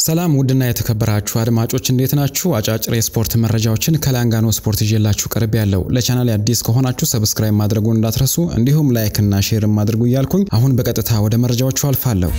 ሰላም ውድና የተከበራችሁ አድማጮች እንዴት ናችሁ? አጫጭር የስፖርት መረጃዎችን ከላንጋኖ ስፖርት ይዤላችሁ ቀርብ ያለው። ለቻናል አዲስ ከሆናችሁ ሰብስክራይብ ማድረጉን እንዳትረሱ፣ እንዲሁም ላይክ እና ሼርም አድርጉ እያልኩኝ አሁን በቀጥታ ወደ መረጃዎቹ አልፋለሁ።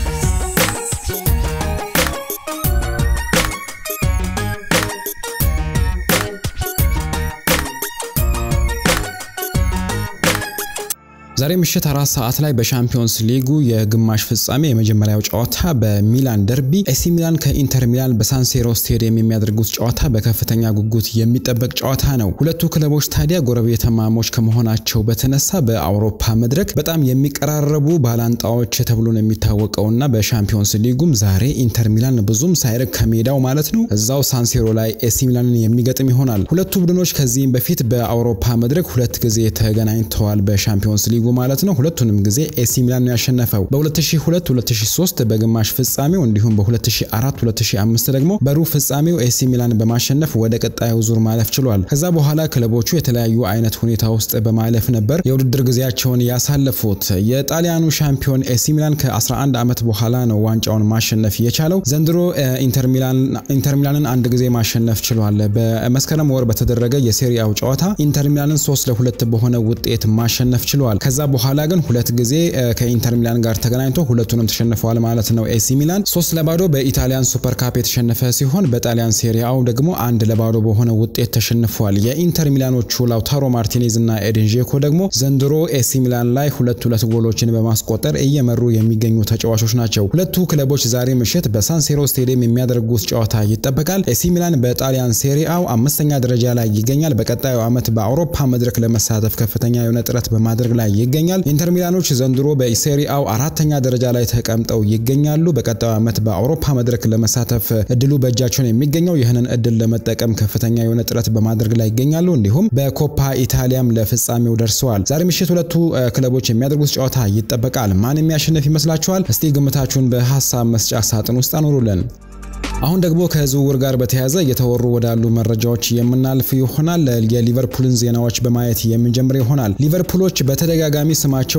ዛሬ ምሽት አራት ሰዓት ላይ በሻምፒዮንስ ሊጉ የግማሽ ፍጻሜ የመጀመሪያው ጨዋታ በሚላን ደርቢ ኤሲ ሚላን ከኢንተር ሚላን በሳንሴሮ ስቴዲየም የሚያደርጉት ጨዋታ በከፍተኛ ጉጉት የሚጠበቅ ጨዋታ ነው። ሁለቱ ክለቦች ታዲያ ጎረቤታማሞች ከመሆናቸው በተነሳ በአውሮፓ መድረክ በጣም የሚቀራረቡ ባላንጣዎች ተብሎ ነው የሚታወቀውና በሻምፒዮንስ ሊጉም ዛሬ ኢንተር ሚላን ብዙም ሳይርቅ ከሜዳው ማለት ነው እዛው ሳንሴሮ ላይ ኤሲ ሚላንን የሚገጥም ይሆናል። ሁለቱ ቡድኖች ከዚህም በፊት በአውሮፓ መድረክ ሁለት ጊዜ ተገናኝተዋል በሻምፒዮንስ ሊጉ ማለት ነው። ሁለቱንም ጊዜ ኤሲ ሚላን ነው ያሸነፈው። በ2002 2003 በግማሽ ፍጻሜው እንዲሁም በ2004 2005 ደግሞ በሩብ ፍጻሜው ኤሲ ሚላን በማሸነፍ ወደ ቀጣዩ ዙር ማለፍ ችሏል። ከዛ በኋላ ክለቦቹ የተለያዩ አይነት ሁኔታ ውስጥ በማለፍ ነበር የውድድር ጊዜያቸውን ያሳለፉት። የጣሊያኑ ሻምፒዮን ኤሲ ሚላን ከ11 ዓመት በኋላ ነው ዋንጫውን ማሸነፍ የቻለው። ዘንድሮ ኢንተር ሚላንን አንድ ጊዜ ማሸነፍ ችሏል። በመስከረም ወር በተደረገ የሴሪያው ጨዋታ ኢንተር ሚላንን 3 ለሁለት በሆነ ውጤት ማሸነፍ ችሏል። ከዛ በኋላ ግን ሁለት ጊዜ ከኢንተር ሚላን ጋር ተገናኝቶ ሁለቱንም ተሸንፈዋል ማለት ነው። ኤሲ ሚላን ሶስት ለባዶ በኢታሊያን ሱፐር ካፕ የተሸነፈ ሲሆን በጣሊያን ሴሪያው ደግሞ አንድ ለባዶ በሆነ ውጤት ተሸንፏል። የኢንተር ሚላኖቹ ላውታሮ ማርቲኔዝ እና ኤድን ዤኮ ደግሞ ዘንድሮ ኤሲ ሚላን ላይ ሁለት ሁለት ጎሎችን በማስቆጠር እየመሩ የሚገኙ ተጫዋቾች ናቸው። ሁለቱ ክለቦች ዛሬ ምሽት በሳንሴሮ ስቴዲየም የሚያደርጉት ጨዋታ ይጠበቃል። ኤሲ ሚላን በጣሊያን ሴሪያው አምስተኛ ደረጃ ላይ ይገኛል። በቀጣዩ ዓመት በአውሮፓ መድረክ ለመሳተፍ ከፍተኛ የሆነ ጥረት በማድረግ ላይ ይገኛል። ኢንተር ሚላኖች ዘንድሮ በሴሪአው አራተኛ ደረጃ ላይ ተቀምጠው ይገኛሉ። በቀጣዩ ዓመት በአውሮፓ መድረክ ለመሳተፍ እድሉ በእጃቸውን የሚገኘው ይህንን እድል ለመጠቀም ከፍተኛ የሆነ ጥረት በማድረግ ላይ ይገኛሉ። እንዲሁም በኮፓ ኢታሊያም ለፍጻሜው ደርሰዋል። ዛሬ ምሽት ሁለቱ ክለቦች የሚያደርጉት ጨዋታ ይጠበቃል። ማን የሚያሸንፍ ይመስላችኋል? እስቲ ግምታችሁን በሀሳብ መስጫ ሳጥን ውስጥ አኑሩልን። አሁን ደግሞ ከዝውውር ጋር በተያያዘ እየተወሩ ወዳሉ መረጃዎች የምናልፍ ይሆናል። የሊቨርፑልን ዜናዎች በማየት የምንጀምር ይሆናል። ሊቨርፑሎች በተደጋጋሚ ስማቸው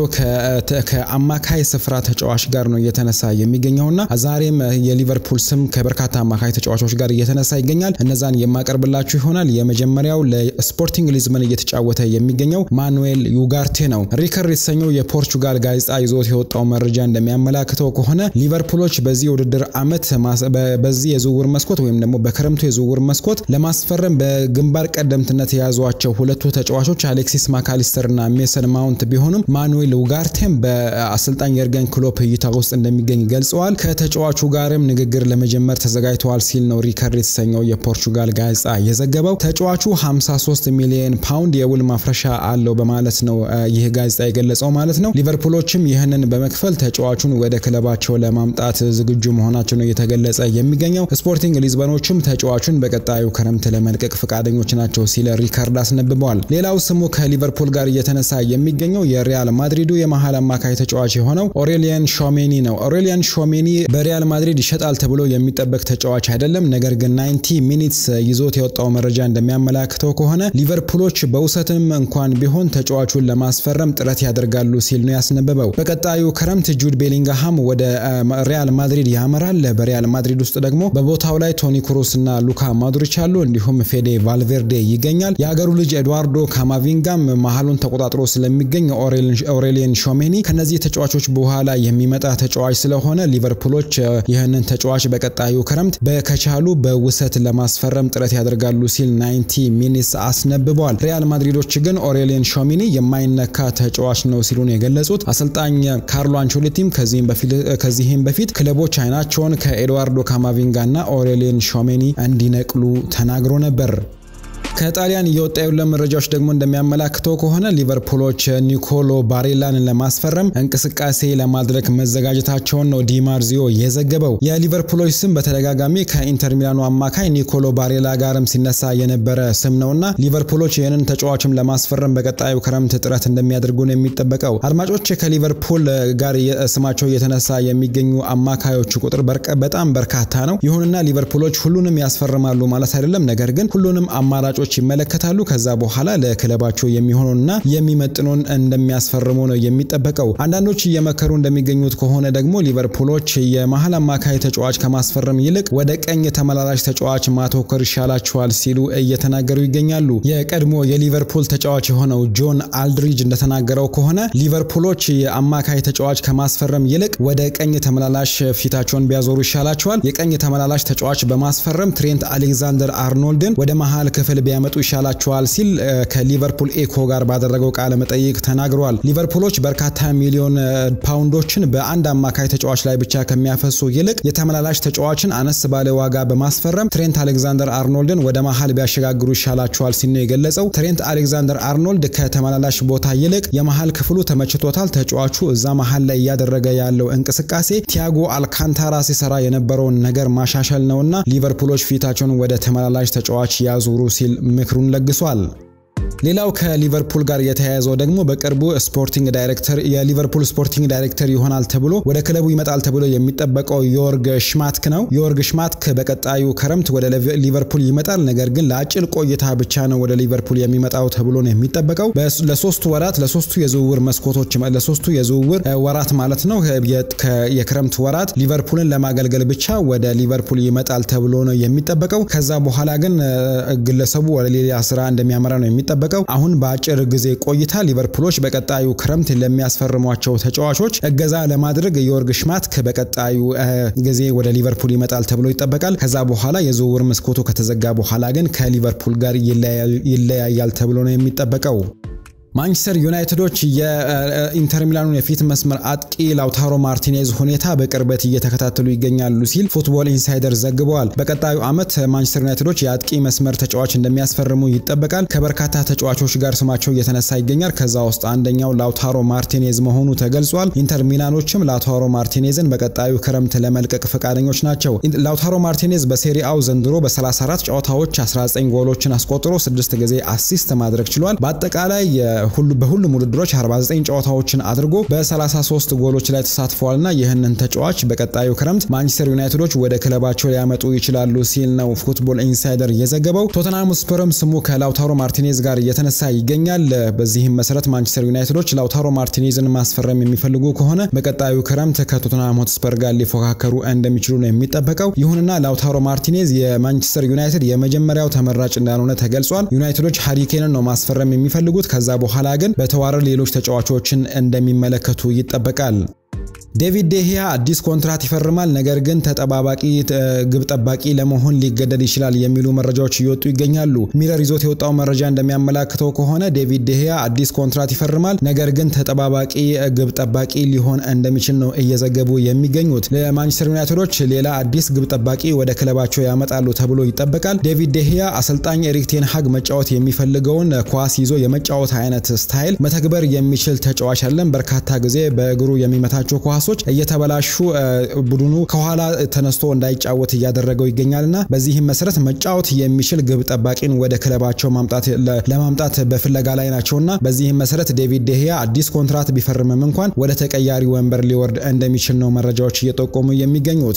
ከአማካይ ስፍራ ተጫዋች ጋር ነው እየተነሳ የሚገኘውና ዛሬም የሊቨርፑል ስም ከበርካታ አማካይ ተጫዋቾች ጋር እየተነሳ ይገኛል። እነዛን የማቀርብላችሁ ይሆናል። የመጀመሪያው ለስፖርቲንግ ሊዝበን እየተጫወተ የሚገኘው ማኑኤል ዩጋርቴ ነው። ሪከር የተሰኘው የፖርቹጋል ጋዜጣ ይዞት የወጣው መረጃ እንደሚያመላክተው ከሆነ ሊቨርፑሎች በዚህ የውድድር ዓመት በዚህ የዝውውር መስኮት ወይም ደግሞ በክረምቱ የዝውውር መስኮት ለማስፈረም በግንባር ቀደምትነት የያዟቸው ሁለቱ ተጫዋቾች አሌክሲስ ማካሊስተር እና ሜሰን ማውንት ቢሆኑም ማኑኤል ኡጋርቴም በአሰልጣኝ የርገን ክሎፕ እይታ ውስጥ እንደሚገኝ ገልጸዋል። ከተጫዋቹ ጋርም ንግግር ለመጀመር ተዘጋጅተዋል ሲል ነው ሪከርድ የተሰኘው የፖርቹጋል ጋዜጣ የዘገበው። ተጫዋቹ 53 ሚሊዮን ፓውንድ የውል ማፍረሻ አለው በማለት ነው ይህ ጋዜጣ የገለጸው ማለት ነው። ሊቨርፑሎችም ይህንን በመክፈል ተጫዋቹን ወደ ክለባቸው ለማምጣት ዝግጁ መሆናቸው ነው እየተገለጸ የሚገኘው ስፖርቲንግ ሊዝበኖችም ተጫዋቹን በቀጣዩ ክረምት ለመልቀቅ ፈቃደኞች ናቸው ሲል ሪካርድ አስነብበዋል። ሌላው ስሙ ከሊቨርፑል ጋር እየተነሳ የሚገኘው የሪያል ማድሪዱ የመሀል አማካይ ተጫዋች የሆነው ኦሬሊያን ሾሜኒ ነው። ኦሬሊያን ሾሜኒ በሪያል ማድሪድ ይሸጣል ተብሎ የሚጠበቅ ተጫዋች አይደለም። ነገር ግን 90 ሚኒትስ ይዞት የወጣው መረጃ እንደሚያመላክተው ከሆነ ሊቨርፑሎች በውሰትም እንኳን ቢሆን ተጫዋቹን ለማስፈረም ጥረት ያደርጋሉ ሲል ነው ያስነበበው። በቀጣዩ ክረምት ጁድ ቤሊንግሃም ወደ ሪያል ማድሪድ ያመራል። በሪያል ማድሪድ ውስጥ ደግሞ በቦታው ላይ ቶኒ ክሩስ እና ሉካ ማዱሪች አሉ። እንዲሁም ፌዴ ቫልቬርዴ ይገኛል። የሀገሩ ልጅ ኤድዋርዶ ካማቪንጋም መሀሉን ተቆጣጥሮ ስለሚገኝ ኦሬሊየን ሾሜኒ ከነዚህ ተጫዋቾች በኋላ የሚመጣ ተጫዋች ስለሆነ ሊቨርፑሎች ይህንን ተጫዋች በቀጣዩ ክረምት በከቻሉ በውሰት ለማስፈረም ጥረት ያደርጋሉ ሲል 90 ሚኒትስ አስነብበዋል። ሪያል ማድሪዶች ግን ኦሬሊየን ሾሜኒ የማይነካ ተጫዋች ነው ሲሉ ነው የገለጹት። አሰልጣኝ ካርሎ አንቾሌቲም ከዚህም በፊት ክለቦች አይናቸውን ከኤድዋርዶ ካማቪንጋ እና ኦሬሊየን ሾሜኒ እንዲነቅሉ ተናግሮ ነበር። ከጣሊያን እየወጣ ያሉ መረጃዎች ደግሞ እንደሚያመላክተው ከሆነ ሊቨርፑሎች ኒኮሎ ባሬላን ለማስፈረም እንቅስቃሴ ለማድረግ መዘጋጀታቸውን ነው ዲማርዚዮ የዘገበው። የሊቨርፑሎች ስም በተደጋጋሚ ከኢንተር ሚላኑ አማካይ ኒኮሎ ባሬላ ጋርም ሲነሳ የነበረ ስም ነውና ሊቨርፑሎች ይህንን ተጫዋችም ለማስፈረም በቀጣዩ ክረምት ጥረት እንደሚያደርጉ ነው የሚጠበቀው። አድማጮች ከሊቨርፑል ጋር ስማቸው እየተነሳ የሚገኙ አማካዮች ቁጥር በጣም በርካታ ነው። ይሁንና ሊቨርፑሎች ሁሉንም ያስፈርማሉ ማለት አይደለም። ነገር ግን ሁሉንም አማራጮች ተጫዋቾች ይመለከታሉ። ከዛ በኋላ ለክለባቸው የሚሆኑና የሚመጥኑን እንደሚያስፈርሙ ነው የሚጠበቀው። አንዳንዶች እየመከሩ እንደሚገኙት ከሆነ ደግሞ ሊቨርፑሎች የመሀል አማካይ ተጫዋች ከማስፈረም ይልቅ ወደ ቀኝ ተመላላሽ ተጫዋች ማተኮር ይሻላቸዋል ሲሉ እየተናገሩ ይገኛሉ። የቀድሞ የሊቨርፑል ተጫዋች የሆነው ጆን አልድሪጅ እንደተናገረው ከሆነ ሊቨርፑሎች የአማካይ ተጫዋች ከማስፈረም ይልቅ ወደ ቀኝ ተመላላሽ ፊታቸውን ቢያዞሩ ይሻላቸዋል። የቀኝ ተመላላሽ ተጫዋች በማስፈረም ትሬንት አሌክዛንደር አርኖልድን ወደ መሀል ክፍል ቢያመጡ ይሻላቸዋል ሲል ከሊቨርፑል ኤኮ ጋር ባደረገው ቃለ መጠይቅ ተናግሯል። ሊቨርፑሎች በርካታ ሚሊዮን ፓውንዶችን በአንድ አማካይ ተጫዋች ላይ ብቻ ከሚያፈሱ ይልቅ የተመላላሽ ተጫዋችን አነስ ባለ ዋጋ በማስፈረም ትሬንት አሌክዛንደር አርኖልድን ወደ መሀል ቢያሸጋግሩ ይሻላቸዋል ሲል ነው የገለጸው። ትሬንት አሌክዛንደር አርኖልድ ከተመላላሽ ቦታ ይልቅ የመሀል ክፍሉ ተመችቶታል። ተጫዋቹ እዛ መሀል ላይ እያደረገ ያለው እንቅስቃሴ ቲያጎ አልካንታራ ሲሰራ የነበረውን ነገር ማሻሻል ነውና ሊቨርፑሎች ፊታቸውን ወደ ተመላላሽ ተጫዋች ያዙሩ ሲል ምክሩን ለግሷል። ሌላው ከሊቨርፑል ጋር የተያያዘው ደግሞ በቅርቡ ስፖርቲንግ ዳይሬክተር የሊቨርፑል ስፖርቲንግ ዳይሬክተር ይሆናል ተብሎ ወደ ክለቡ ይመጣል ተብሎ የሚጠበቀው ዮርግ ሽማትክ ነው። ዮርግ ሽማትክ በቀጣዩ ክረምት ወደ ሊቨርፑል ይመጣል። ነገር ግን ለአጭር ቆይታ ብቻ ነው ወደ ሊቨርፑል የሚመጣው ተብሎ ነው የሚጠበቀው። ለሶስቱ ወራት ለሶስቱ የዝውውር መስኮቶች ለሶስቱ የዝውውር ወራት ማለት ነው የክረምት ወራት ሊቨርፑልን ለማገልገል ብቻ ወደ ሊቨርፑል ይመጣል ተብሎ ነው የሚጠበቀው። ከዛ በኋላ ግን ግለሰቡ ወደ ሌላ ስራ እንደሚያመራ ነው የሚጠበቀው። አሁን በአጭር ጊዜ ቆይታ ሊቨርፑሎች በቀጣዩ ክረምት ለሚያስፈርሟቸው ተጫዋቾች እገዛ ለማድረግ ዮርግ ሽማትክ በቀጣዩ ጊዜ ወደ ሊቨርፑል ይመጣል ተብሎ ይጠበቃል። ከዛ በኋላ የዝውውር መስኮቱ ከተዘጋ በኋላ ግን ከሊቨርፑል ጋር ይለያያል ተብሎ ነው የሚጠበቀው። ማንቸስተር ዩናይትዶች የኢንተር ሚላኑን የፊት መስመር አጥቂ ላውታሮ ማርቲኔዝ ሁኔታ በቅርበት እየተከታተሉ ይገኛሉ ሲል ፉትቦል ኢንሳይደር ዘግበዋል። በቀጣዩ ዓመት ማንቸስተር ዩናይትዶች የአጥቂ መስመር ተጫዋች እንደሚያስፈርሙ ይጠበቃል። ከበርካታ ተጫዋቾች ጋር ስማቸው እየተነሳ ይገኛል። ከዛ ውስጥ አንደኛው ላውታሮ ማርቲኔዝ መሆኑ ተገልጿል። ኢንተር ሚላኖችም ላውታሮ ማርቲኔዝን በቀጣዩ ክረምት ለመልቀቅ ፈቃደኞች ናቸው። ላውታሮ ማርቲኔዝ በሴሪአው ዘንድሮ በ34 ጨዋታዎች 19 ጎሎችን አስቆጥሮ 6 ጊዜ አሲስት ማድረግ ችሏል። በአጠቃላይ በሁሉም ውድድሮች 49 ጨዋታዎችን አድርጎ በ33 ጎሎች ላይ ተሳትፈዋልና ይህንን ተጫዋች በቀጣዩ ክረምት ማንቸስተር ዩናይትዶች ወደ ክለባቸው ሊያመጡ ይችላሉ ሲል ነው ፉትቦል ኢንሳይደር የዘገበው። ቶተንሃም ስፐርም ስሙ ከላውታሮ ማርቲኔዝ ጋር እየተነሳ ይገኛል። በዚህም መሰረት ማንቸስተር ዩናይትዶች ላውታሮ ማርቲኔዝን ማስፈረም የሚፈልጉ ከሆነ በቀጣዩ ክረምት ከቶተንሃም ሆትስፐር ጋር ሊፎካከሩ እንደሚችሉ ነው የሚጠበቀው። ይሁንና ላውታሮ ማርቲኔዝ የማንቸስተር ዩናይትድ የመጀመሪያው ተመራጭ እንዳልሆነ ተገልጿል። ዩናይትዶች ሃሪኬንን ነው ማስፈረም የሚፈልጉት ከዛ በኋላ ግን በተዋረድ ሌሎች ተጫዋቾችን እንደሚመለከቱ ይጠበቃል። ዴቪድ ዴሂያ አዲስ ኮንትራት ይፈርማል፣ ነገር ግን ተጠባባቂ ግብ ጠባቂ ለመሆን ሊገደድ ይችላል የሚሉ መረጃዎች እየወጡ ይገኛሉ። ሚረር ይዞት የወጣው መረጃ እንደሚያመላክተው ከሆነ ዴቪድ ዴሂያ አዲስ ኮንትራት ይፈርማል፣ ነገር ግን ተጠባባቂ ግብ ጠባቂ ሊሆን እንደሚችል ነው እየዘገቡ የሚገኙት። ለማንቸስተር ዩናይትዶች ሌላ አዲስ ግብ ጠባቂ ወደ ክለባቸው ያመጣሉ ተብሎ ይጠበቃል። ዴቪድ ዴሂያ አሰልጣኝ ኤሪክ ቴን ሃግ መጫወት የሚፈልገውን ኳስ ይዞ የመጫወት አይነት ስታይል መተግበር የሚችል ተጫዋች አለን። በርካታ ጊዜ በእግሩ የሚመታቸው ኳስ ኳሶች እየተበላሹ ቡድኑ ከኋላ ተነስቶ እንዳይጫወት እያደረገው ይገኛልና በዚህም መሰረት መጫወት የሚችል ግብ ጠባቂን ወደ ክለባቸው ለማምጣት በፍለጋ ላይ ናቸውና በዚህም መሰረት ዴቪድ ዴሂያ አዲስ ኮንትራት ቢፈርምም እንኳን ወደ ተቀያሪ ወንበር ሊወርድ እንደሚችል ነው መረጃዎች እየጠቆሙ የሚገኙት።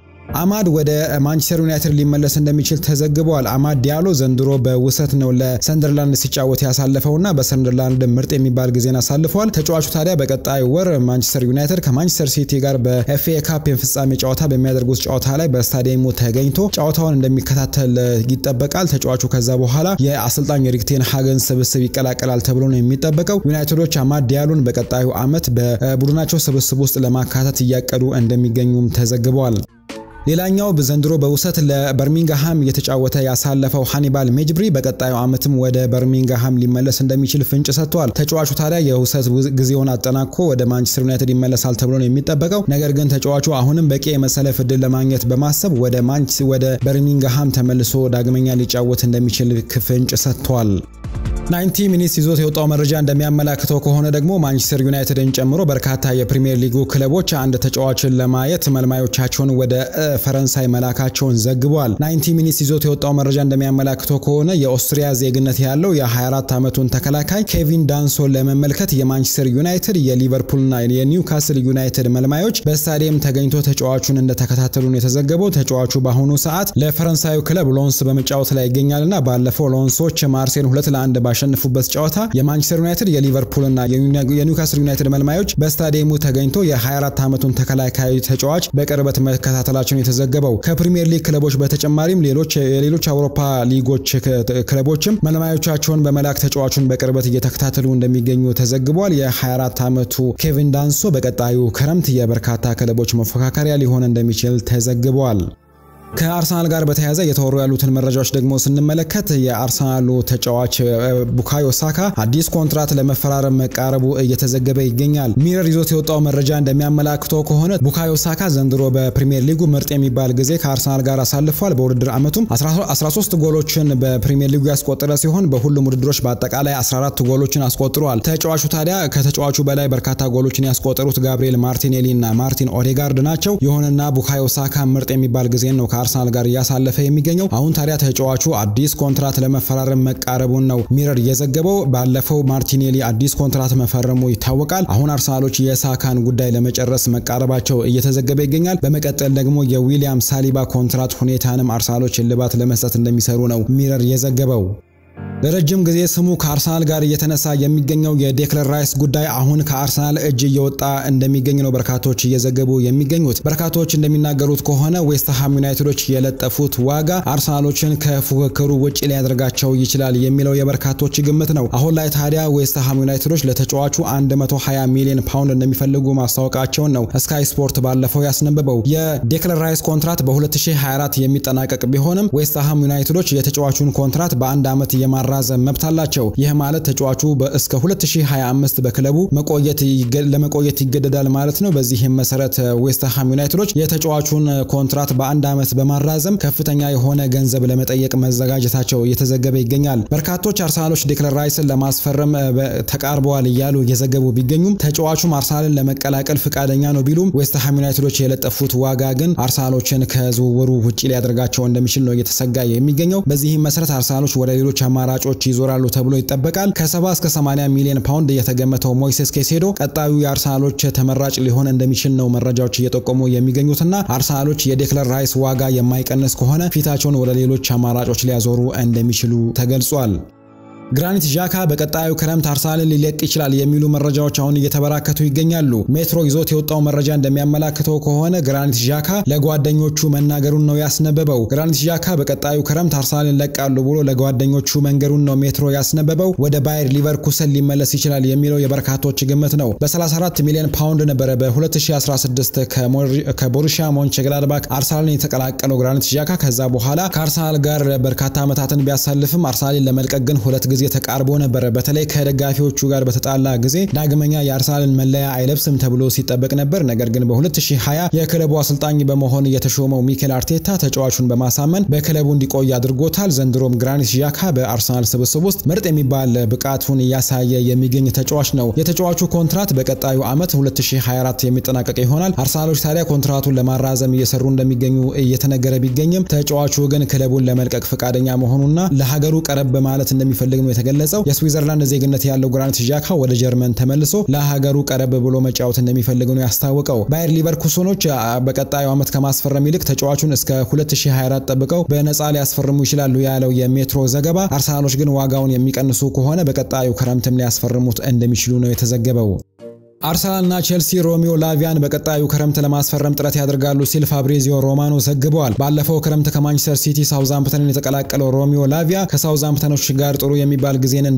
አማድ ወደ ማንቸስተር ዩናይትድ ሊመለስ እንደሚችል ተዘግበዋል። አማድ ዲያሎ ዘንድሮ በውሰት ነው ለሰንደርላንድ ሲጫወት ያሳለፈውና በሰንደርላንድ ምርጥ የሚባል ጊዜን አሳልፈዋል። ተጫዋቹ ታዲያ በቀጣይ ወር ማንቸስተር ዩናይትድ ከማንቸስተር ሲቲ ጋር በኤፍኤ ካፕ የፍጻሜ ጨዋታ በሚያደርጉት ጨዋታ ላይ በስታዲየሙ ተገኝቶ ጨዋታውን እንደሚከታተል ይጠበቃል። ተጫዋቹ ከዛ በኋላ የአሰልጣኝ ኤሪክ ቴን ሃግን ስብስብ ይቀላቀላል ተብሎ ነው የሚጠበቀው። ዩናይትዶች አማድ ዲያሎን በቀጣዩ ዓመት በቡድናቸው ስብስብ ውስጥ ለማካተት እያቀዱ እንደሚገኙም ተዘግበዋል። ሌላኛው ዘንድሮ በውሰት ለበርሚንግሃም እየተጫወተ ያሳለፈው ሃኒባል ሜጅብሪ በቀጣዩ ዓመትም ወደ በርሚንግሃም ሊመለስ እንደሚችል ፍንጭ ሰጥቷል። ተጫዋቹ ታዲያ የውሰት ጊዜውን አጠናቆ ወደ ማንቸስተር ዩናይትድ ይመለሳል ተብሎ ነው የሚጠበቀው። ነገር ግን ተጫዋቹ አሁንም በቂ የመሰለፍ እድል ለማግኘት በማሰብ ወደ ወደ በርሚንግሃም ተመልሶ ዳግመኛ ሊጫወት እንደሚችል ፍንጭ ሰጥቷል። ናይንቲ ሚኒትስ ይዞት የወጣው መረጃ እንደሚያመላክተው ከሆነ ደግሞ ማንቸስተር ዩናይትድን ጨምሮ በርካታ የፕሪሚየር ሊጉ ክለቦች አንድ ተጫዋችን ለማየት መልማዮቻቸውን ወደ ፈረንሳይ መላካቸውን ዘግቧል። ናይንቲ ሚኒትስ ይዞት የወጣው መረጃ እንደሚያመላክተው ከሆነ የኦስትሪያ ዜግነት ያለው የ24 ዓመቱን ተከላካይ ኬቪን ዳንሶን ለመመልከት የማንቸስተር ዩናይትድ የሊቨርፑልና የኒውካስል ዩናይትድ መልማዮች በስታዲየም ተገኝቶ ተጫዋቹን እንደተከታተሉ ነው የተዘገበው። ተጫዋቹ በአሁኑ ሰዓት ለፈረንሳዩ ክለብ ሎንስ በመጫወት ላይ ይገኛልና ባለፈው ሎንሶች ማርሴን ሁለት ለአንድ ባሸነፉበት ጨዋታ የማንቸስተር ዩናይትድ የሊቨርፑልና የኒውካስል ዩናይትድ መልማዮች በስታዲየሙ ተገኝቶ የ24 ዓመቱን ተከላካይ ተጫዋች በቅርበት መከታተላቸውን የተዘገበው። ከፕሪሚየር ሊግ ክለቦች በተጨማሪም ሌሎች የሌሎች አውሮፓ ሊጎች ክለቦችም መልማዮቻቸውን በመላክ ተጫዋቹን በቅርበት እየተከታተሉ እንደሚገኙ ተዘግቧል። የ24 ዓመቱ ኬቪን ዳንሶ በቀጣዩ ክረምት የበርካታ ክለቦች መፎካከሪያ ሊሆን እንደሚችል ተዘግቧል። ከአርሰናል ጋር በተያያዘ የተወሩ ያሉትን መረጃዎች ደግሞ ስንመለከት የአርሰናሉ ተጫዋች ቡካዮ ሳካ አዲስ ኮንትራት ለመፈራረም መቃረቡ እየተዘገበ ይገኛል። ሚረር ይዞት የወጣው መረጃ እንደሚያመላክተው ከሆነ ቡካዮ ሳካ ዘንድሮ በፕሪሚየር ሊጉ ምርጥ የሚባል ጊዜ ከአርሰናል ጋር አሳልፏል። በውድድር ዓመቱም 13 ጎሎችን በፕሪሚየር ሊጉ ያስቆጠረ ሲሆን በሁሉም ውድድሮች በአጠቃላይ 14 ጎሎችን አስቆጥሯል። ተጫዋቹ ታዲያ ከተጫዋቹ በላይ በርካታ ጎሎችን ያስቆጠሩት ጋብሪኤል ማርቲኔሊ እና ማርቲን ኦዴጋርድ ናቸው። ይሁንና ቡካዮ ሳካ ምርጥ የሚባል ጊዜ ነው ከአርሰናል ጋር እያሳለፈ የሚገኘው አሁን ታዲያ ተጫዋቹ አዲስ ኮንትራት ለመፈራረም መቃረቡን ነው ሚረር የዘገበው። ባለፈው ማርቲኔሊ አዲስ ኮንትራት መፈረሙ ይታወቃል። አሁን አርሰናሎች የሳካን ጉዳይ ለመጨረስ መቃረባቸው እየተዘገበ ይገኛል። በመቀጠል ደግሞ የዊሊያም ሳሊባ ኮንትራት ሁኔታንም አርሰናሎች እልባት ለመስጠት እንደሚሰሩ ነው ሚረር የዘገበው። ለረጅም ጊዜ ስሙ ከአርሰናል ጋር እየተነሳ የሚገኘው የዴክለር ራይስ ጉዳይ አሁን ከአርሰናል እጅ እየወጣ እንደሚገኝ ነው በርካቶች እየዘገቡ የሚገኙት። በርካቶች እንደሚናገሩት ከሆነ ዌስትሃም ዩናይትዶች የለጠፉት ዋጋ አርሰናሎችን ከፉክክሩ ውጭ ሊያደርጋቸው ይችላል የሚለው የበርካቶች ግምት ነው። አሁን ላይ ታዲያ ዌስትሃም ዩናይትዶች ለተጫዋቹ 120 ሚሊዮን ፓውንድ እንደሚፈልጉ ማስታወቃቸውን ነው ስካይ ስፖርት ባለፈው ያስነበበው። የዴክለር ራይስ ኮንትራት በ2024 የሚጠናቀቅ ቢሆንም ዌስትሃም ዩናይትዶች የተጫዋቹን ኮንትራት በአንድ ዓመት የማራዘም መብት አላቸው። ይህ ማለት ተጫዋቹ እስከ 2025 በክለቡ ለመቆየት ይገደዳል ማለት ነው። በዚህም መሰረት ዌስትሃም ዩናይትዶች የተጫዋቹን ኮንትራት በአንድ ዓመት በማራዘም ከፍተኛ የሆነ ገንዘብ ለመጠየቅ መዘጋጀታቸው እየተዘገበ ይገኛል። በርካቶች አርሰናሎች ዴክለር ራይስን ለማስፈረም ተቃርበዋል እያሉ እየዘገቡ ቢገኙም ተጫዋቹም አርሰናልን ለመቀላቀል ፍቃደኛ ነው ቢሉም ዌስትሃም ዩናይትዶች የለጠፉት ዋጋ ግን አርሰናሎችን ከዝውውሩ ውጭ ሊያደርጋቸው እንደሚችል ነው እየተሰጋ የሚገኘው። በዚህም መሰረት አርሰናሎች ወደ ሌሎች አማራጮች ይዞራሉ ተብሎ ይጠበቃል። ከ70 እስከ 80 ሚሊዮን ፓውንድ የተገመተው ሞይሴስ ኬሴዶ ቀጣዩ የአርሰናሎች ተመራጭ ሊሆን እንደሚችል ነው መረጃዎች እየጠቆሙ የሚገኙትና አርሰናሎች የዴክለር ራይስ ዋጋ የማይቀንስ ከሆነ ፊታቸውን ወደ ሌሎች አማራጮች ሊያዞሩ እንደሚችሉ ተገልጿል። ግራኒት ዣካ በቀጣዩ ክረምት አርሰናልን ሊለቅ ይችላል የሚሉ መረጃዎች አሁን እየተበራከቱ ይገኛሉ። ሜትሮ ይዞት የወጣው መረጃ እንደሚያመላክተው ከሆነ ግራኒት ዣካ ለጓደኞቹ መናገሩን ነው ያስነበበው። ግራኒት ዣካ በቀጣዩ ክረምት አርሰናልን ለቃሉ ብሎ ለጓደኞቹ መንገሩን ነው ሜትሮ ያስነበበው። ወደ ባየር ሊቨርኩሰን ሊመለስ ይችላል የሚለው የበርካቶች ግምት ነው። በ34 ሚሊዮን ፓውንድ ነበረ በ2016 ከቦሩሺያ ሞንቸግላድባክ አርሰናልን የተቀላቀለው ግራኒት ዣካ ከዛ በኋላ ከአርሰናል ጋር በርካታ ዓመታትን ቢያሳልፍም አርሰናልን ለመልቀቅ ግን ሁለት ጊዜ ተቃርቦ ነበረ። በተለይ ከደጋፊዎቹ ጋር በተጣላ ጊዜ ዳግመኛ የአርሰናልን መለያ አይለብስም ተብሎ ሲጠበቅ ነበር። ነገር ግን በ2020 የክለቡ አሰልጣኝ በመሆን የተሾመው ሚኬል አርቴታ ተጫዋቹን በማሳመን በክለቡ እንዲቆይ አድርጎታል። ዘንድሮም ግራኒት ዣካ በአርሰናል ስብስብ ውስጥ ምርጥ የሚባል ብቃቱን እያሳየ የሚገኝ ተጫዋች ነው። የተጫዋቹ ኮንትራት በቀጣዩ ዓመት 2024 የሚጠናቀቅ ይሆናል። አርሰናሎች ታዲያ ኮንትራቱን ለማራዘም እየሰሩ እንደሚገኙ እየተነገረ ቢገኝም ተጫዋቹ ግን ክለቡን ለመልቀቅ ፈቃደኛ መሆኑና ለሀገሩ ቀረብ በማለት እንደሚፈልግ ነው የተገለጸው። የስዊዘርላንድ ዜግነት ያለው ግራኒት ዣካ ወደ ጀርመን ተመልሶ ለሀገሩ ቀረብ ብሎ መጫወት እንደሚፈልግ ነው ያስታወቀው። ባየር ሊቨርኩሰኖች በቀጣዩ ዓመት ከማስፈረም ይልቅ ተጫዋቹን እስከ 2024 ጠብቀው በነፃ ሊያስፈርሙ ይችላሉ ያለው የሜትሮ ዘገባ፣ አርሰናሎች ግን ዋጋውን የሚቀንሱ ከሆነ በቀጣዩ ክረምትም ሊያስፈርሙት እንደሚችሉ ነው የተዘገበው። አርሰናልና ቼልሲ ሮሚዮ ላቪያን በቀጣዩ ክረምት ለማስፈረም ጥረት ያደርጋሉ ሲል ፋብሪዚዮ ሮማኖ ዘግበዋል። ባለፈው ክረምት ከማንቸስተር ሲቲ ሳውዛምፕተንን የተቀላቀለው ሮሚዮ ላቪያ ከሳውዛምፕተኖች ጋር ጥሩ የሚባል ጊዜን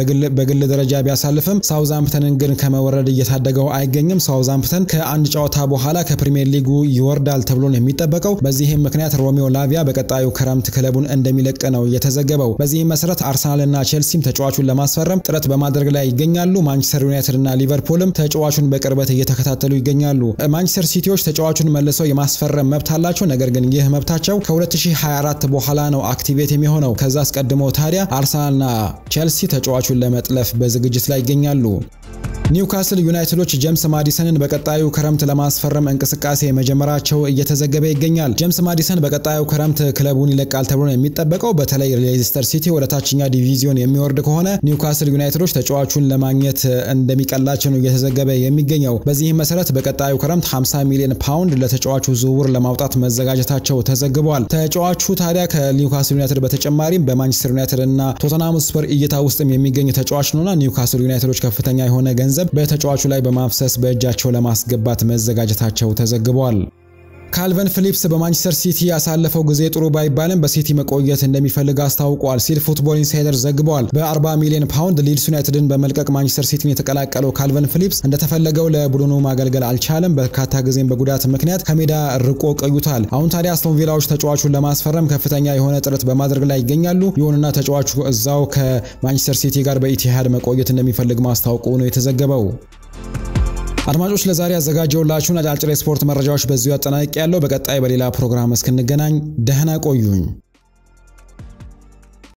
በግል ደረጃ ቢያሳልፍም ሳውዛምፕተንን ግን ከመወረድ እየታደገው አይገኝም። ሳውዛምፕተን ከአንድ ጨዋታ በኋላ ከፕሪሚየር ሊጉ ይወርዳል ተብሎ ነው የሚጠበቀው። በዚህም ምክንያት ሮሚዮ ላቪያ በቀጣዩ ክረምት ክለቡን እንደሚለቅ ነው የተዘገበው። በዚህም መሰረት አርሰናልና ቼልሲም ተጫዋቹን ለማስፈረም ጥረት በማድረግ ላይ ይገኛሉ። ማንቸስተር ዩናይትድ እና ሊቨርፑልም ተጫዋቹን በቅርበት እየተከታተሉ ይገኛሉ። ማንቸስተር ሲቲዎች ተጫዋቹን መልሰው የማስፈረም መብት አላቸው። ነገር ግን ይህ መብታቸው ከ2024 በኋላ ነው አክቲቬት የሚሆነው። ከዛ አስቀድሞ ታዲያ አርሰናልና ቼልሲ ተጫዋቹን ለመጥለፍ በዝግጅት ላይ ይገኛሉ። ኒውካስል ዩናይትዶች ጄምስ ማዲሰንን በቀጣዩ ክረምት ለማስፈረም እንቅስቃሴ መጀመራቸው እየተዘገበ ይገኛል። ጄምስ ማዲሰን በቀጣዩ ክረምት ክለቡን ይለቃል ተብሎ ነው የሚጠበቀው። በተለይ ሌስተር ሲቲ ወደ ታችኛ ዲቪዚዮን የሚወርድ ከሆነ ኒውካስል ዩናይትዶች ተጫዋቹን ለማግኘት እንደሚቀላቸው ነው እየተዘገበ የሚገኘው። በዚህም መሰረት በቀጣዩ ክረምት 50 ሚሊዮን ፓውንድ ለተጫዋቹ ዝውውር ለማውጣት መዘጋጀታቸው ተዘግቧል። ተጫዋቹ ታዲያ ከኒውካስል ዩናይትድ በተጨማሪም በማንቸስተር ዩናይትድ እና ቶተናም ስፐር እይታ ውስጥም የሚገኝ ተጫዋች ነውና ኒውካስል ዩናይትዶች ከፍተኛ የሆነ ገንዘብ በተጫዋቹ ላይ በማፍሰስ በእጃቸው ለማስገባት መዘጋጀታቸው ተዘግቧል። ካልቨን ፊሊፕስ በማንቸስተር ሲቲ ያሳለፈው ጊዜ ጥሩ ባይባልም በሲቲ መቆየት እንደሚፈልግ አስታውቋል ሲል ፉትቦል ኢንሳይደር ዘግቧል። በ40 ሚሊዮን ፓውንድ ሊድስ ዩናይትድን በመልቀቅ ማንቸስተር ሲቲን የተቀላቀለው ካልቨን ፊሊፕስ እንደተፈለገው ለቡድኑ ማገልገል አልቻለም። በርካታ ጊዜም በጉዳት ምክንያት ከሜዳ ርቆ ቆይቷል። አሁን ታዲያ አስቶን ቪላዎች ተጫዋቹን ለማስፈረም ከፍተኛ የሆነ ጥረት በማድረግ ላይ ይገኛሉ። ይሁንና ተጫዋቹ እዛው ከማንቸስተር ሲቲ ጋር በኢቲሃድ መቆየት እንደሚፈልግ ማስታወቁ ነው የተዘገበው። አድማጮች ለዛሬ ያዘጋጀውላችሁን አጫጭር የስፖርት መረጃዎች በዚሁ አጠናቅቄያለሁ። በቀጣይ በሌላ ፕሮግራም እስክንገናኝ ደህና ቆዩኝ።